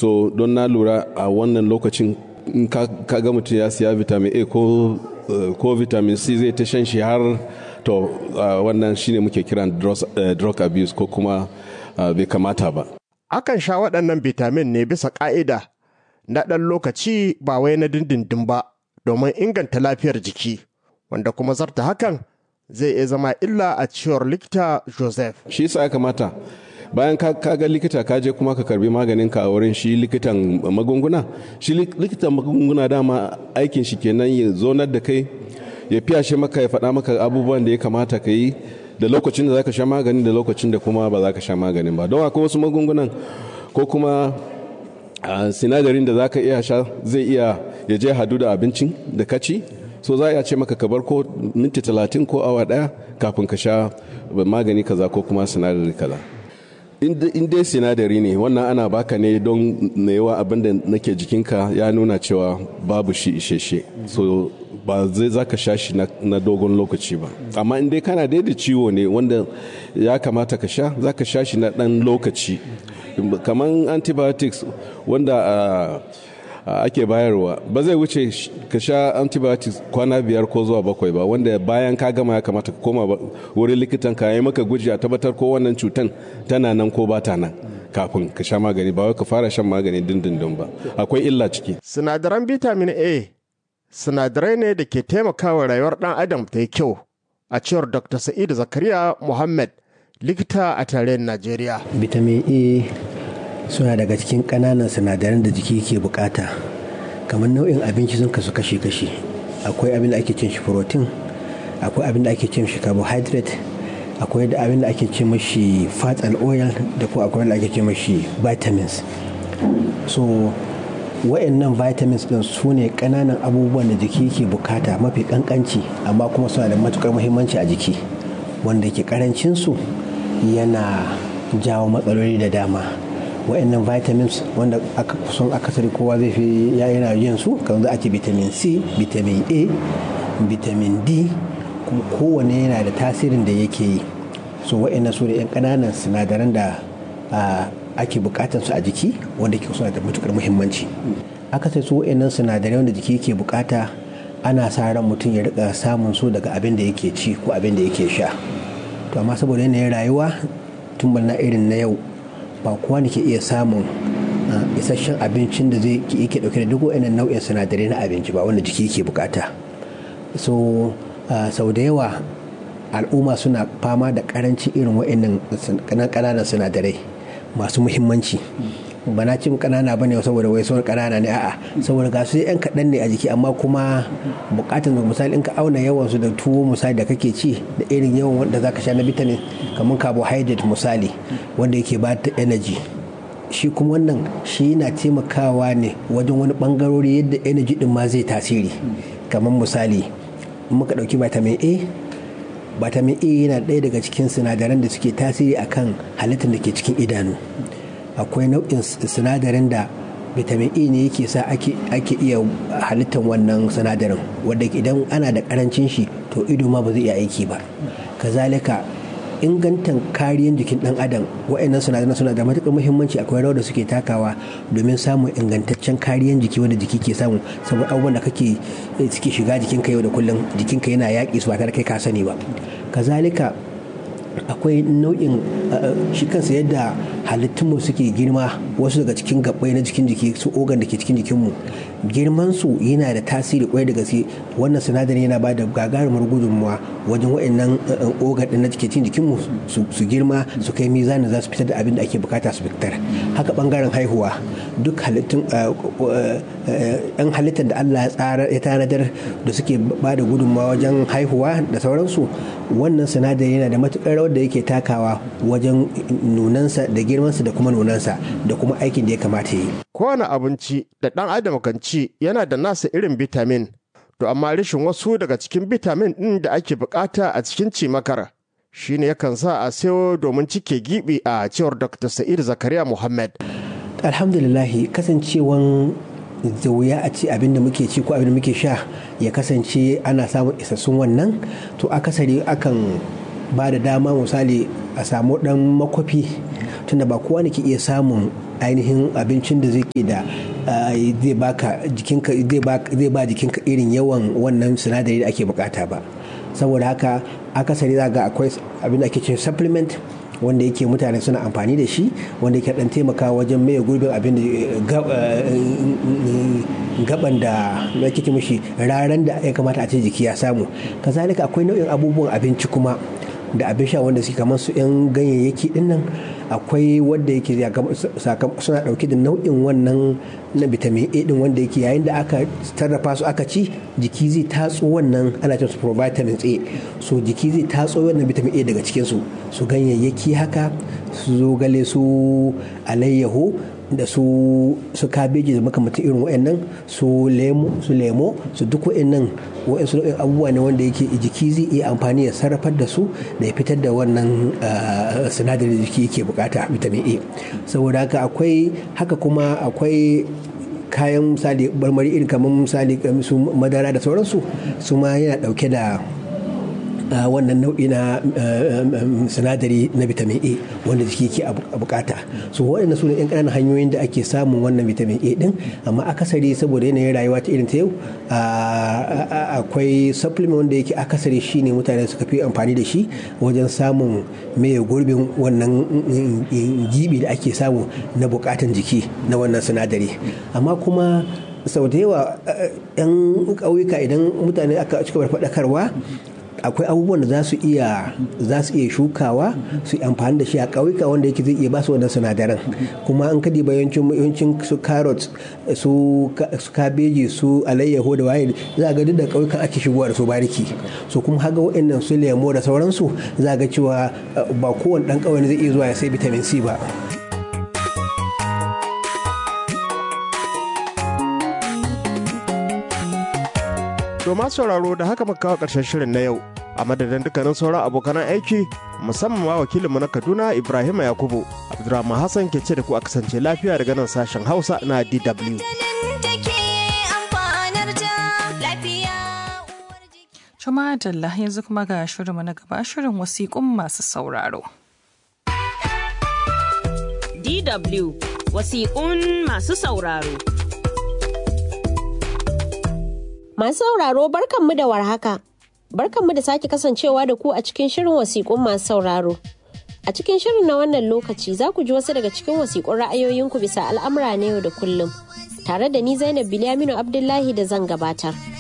so don na lura a wannan lokacin in ka ga mutum ya siya vitamin a ko ko vitamin c zai ta shan shi har to wannan shine muke kiran drug abuse ko kuma bai kamata ba akan sha waɗannan vitamin ne bisa ƙa'ida na ɗan lokaci ba wai na dindindin ba domin inganta lafiyar jiki wanda kuma zarta hakan zai iya zama illa a cewar likita joseph shi sa ya kamata bayan ka ga likita ka je kuma ka karbi maganin ka a wurin shi likitan magunguna shi likitan magunguna dama aikin shi kenan ya zonar da kai ya fiya shi maka ya faɗa maka abubuwan da ya kamata ka yi da lokacin da za ka sha magani da lokacin da kuma ba za ka sha maganin ba don akwai wasu magungunan ko kuma sinadarin da za ka iya sha zai iya ya je hadu da abincin da ka ci so za a iya ce maka ka bar ko minti talatin ko awa daya kafin ka sha magani kaza ko kuma sinadari kaza in dai sinadari ne wannan ana baka ne don yawa abin da nake jikinka ya nuna cewa babu shi isheshe so ba zai za ka sha shi na dogon lokaci ba amma in dai kana dai da ciwo ne wanda ya kamata ka sha za ka sha shi na dan lokaci kamar antibiotics wanda ake bayarwa ba zai wuce ka sha antibiotics kwana biyar ko zuwa bakwai ba wanda bayan ka gama ya kamata ka koma wurin likitan ka yi maka guji a tabbatar ko wannan cutan tana nan ko ba ta nan kafin ka sha magani ba wai ka fara shan magani dindindin ba akwai illa ciki sinadaran vitamin a sinadarai ne da ke taimakawa rayuwar dan adam ta yi kyau a cewar dr sa'id zakariya muhammad likita a tarayyar najeriya vitamin a suna daga cikin ƙananan sinadaran da jiki ke bukata kamar nau'in abinci sun kasu kashe-kashe akwai abin da ake cin shi protein akwai abin da ake cin shi carbohydrate akwai da abin da ake cin mashi fat and oil da kuma akwai da ake cin mashi vitamins so wa'annan vitamins din su ne ƙananan abubuwan da jiki ke bukata mafi kankanci amma kuma suna da matukar muhimmanci a jiki wanda ke karancinsu yana jawo matsaloli da dama wa'annan vitamins wanda aka kusan akasari kowa zai fi ya yana yin su kamar za a ce vitamin c vitamin a vitamin d kuma kowane yana da tasirin da yake yi so wa'annan su da 'yan ƙananan sinadaran da ake bukatar su a jiki wanda ke suna da matukar muhimmanci akasari su wa'annan sinadarai wanda jiki ke bukata ana sa ran mutum ya rika samun su daga abin da yake ci ko abin da yake sha to amma saboda yanayin rayuwa tun na irin na yau ba kowa ne ke iya samun isasshen abincin da zai yake dauke da duk wa'annan nau'in sinadarai na abinci ba wanda jiki ke bukata so sau da yawa al'umma suna fama da karancin irin wa'annan kananan sinadarai masu muhimmanci ba na cin kanana ba ne saboda wai sauran kanana ne a'a saboda ga su yan kaɗan ne a jiki amma kuma bukatun misali in ka auna yawan su da tuwo misali da kake ci da irin yawan wanda zaka sha na vitamin kamar carbohydrate misali wanda yake ba ta energy shi kuma wannan shi yana taimakawa ne wajen wani bangarori yadda energy din ma zai tasiri kamar misali in muka dauki vitamin A vitamin A yana ɗaya daga cikin sinadaran da suke tasiri akan halittar da ke cikin idanu akwai nau'in sinadarin da vitamin E ne yake sa ake iya halittar wannan sinadarin wanda idan ana da karancin shi to ido ma ba zai iya aiki ba kazalika ingantan kariyan jikin dan adam wa'annan sinadaran suna da matuƙar muhimmanci akwai rawar da suke takawa domin samun ingantaccen kariyan jiki wanda jiki ke samu saboda abubuwan da kake suke shiga jikinka yau da kullum jikinka yana yaƙi su ba tare kai ka sani ba kazalika akwai nau'in shi kansa yadda halittunmu suke girma wasu daga cikin gabbai na jikin jiki su ogan da ke cikin jikinmu girman su yana da tasiri kwai da gaske wannan sinadarin yana ba da gagarumar gudunmuwa wajen wa'annan ogan din na cikin jikinmu su girma su kai mizanin za su fitar da abin da ake bukata su fitar haka bangaren haihuwa duk halittun yan halittar da Allah ya tsara ya tanadar da suke ba da gudunmawa wajen haihuwa da sauransu wannan sinadari yana da matukar rawar da yake takawa wajen nunansa da girmansa da kuma nunansa da kuma aikin da ya kamata yi. Kowane abinci da ɗan adam kan ci yana da nasa irin bitamin, to amma rashin wasu daga cikin bitamin ɗin da ake bukata a cikin cimakar shi ne yakan sa a sayo domin cike gibi a cewar Dr. Sa'id Zakariya Muhammad. Alhamdulillahi kasancewan da wuya a ci abin da muke ci ko abin da muke sha ya kasance ana samun isassun wannan to akasari akan ba da dama misali a samu dan makwafi tunda ba kowa ne ke iya samun ainihin abincin da zai da zai baka jikinka zai ba jikinka irin yawan wannan sinadari da ake bukata ba saboda haka akasari za ga akwai abin da ake ce supplement wanda yake mutane suna amfani da shi wanda yake dan taimaka wajen maye gurbin abin da gaban da ake ce mishi raran da ya kamata a ce jiki ya samu kazalika akwai nau'in abubuwan abinci kuma da abin sha wanda suke kamar su 'yan ganyayyaki din nan akwai wanda yake suna dauke da nau'in wannan na vitamin a din wanda yake yayin da aka sarrafa su aka ci jiki zai tatso wannan ana cin su provitamins a so jiki zai tatso wannan vitamin a daga cikin su su ganyayyaki haka su zogale su alayyaho da su su kabeji da makamantan irin wa'annan su lemo su lemo su duk wa'annan wa'ansu nau'in abubuwa ne wanda yake jiki zai iya amfani ya sarrafar da su da ya fitar da wannan sinadarin da jiki yake bukata vitamin A saboda haka akwai haka kuma akwai kayan misali marmari irin kamar misali su madara da sauransu su ma yana dauke da wannan nau'i na sinadari na vitamin A wanda jiki ke bukata so waɗannan su ne yan ƙananan hanyoyin da ake samun wannan vitamin A din amma akasari saboda yanayin rayuwa ta irin ta yau akwai supplement wanda yake akasari shine mutane suka fi amfani da shi wajen samun mai gurbin wannan gibi da ake samu na bukatan jiki na wannan sinadari amma kuma sau da yawa 'yan ƙauyuka idan mutane aka cika faɗakarwa akwai abubuwan da za su iya za su iya shukawa su amfani da shi a ƙauyuka wanda yake zai iya ba su wannan sinadaran kuma an kadi bayancin yawancin su carrot su kabeji su alayyaho da waye za ga duk da ƙauyukan ake shigowa da su bariki so kuma haga waɗannan su lemo da sauransu za ga cewa ba kowane ɗan ƙauye zai iya zuwa ya sai vitamin C ba. To masu sauraro da haka muka kawo ƙarshen shirin na yau a madadin dukkanin sauran abokan aiki musamman ma wakilinmu na Kaduna Ibrahim Yakubu Abdulrahman Hassan ke ce da ku a kasance lafiya daga nan sashen Hausa na DW. Jama'a Dalla yanzu kuma ga shirinmu na gaba shirin wasiƙun masu sauraro. DW wasiƙun masu sauraro. Masu sauraro barkanmu da warhaka. Barkanmu da sake kasancewa da ku a cikin shirin wasiƙun masu sauraro. A cikin shirin na wannan lokaci za ku ji wasu daga cikin wasiƙun ra'ayoyinku bisa al'amura na yau da kullum. Tare da ni Zainab Bilyaminu Abdullahi da zan gabatar.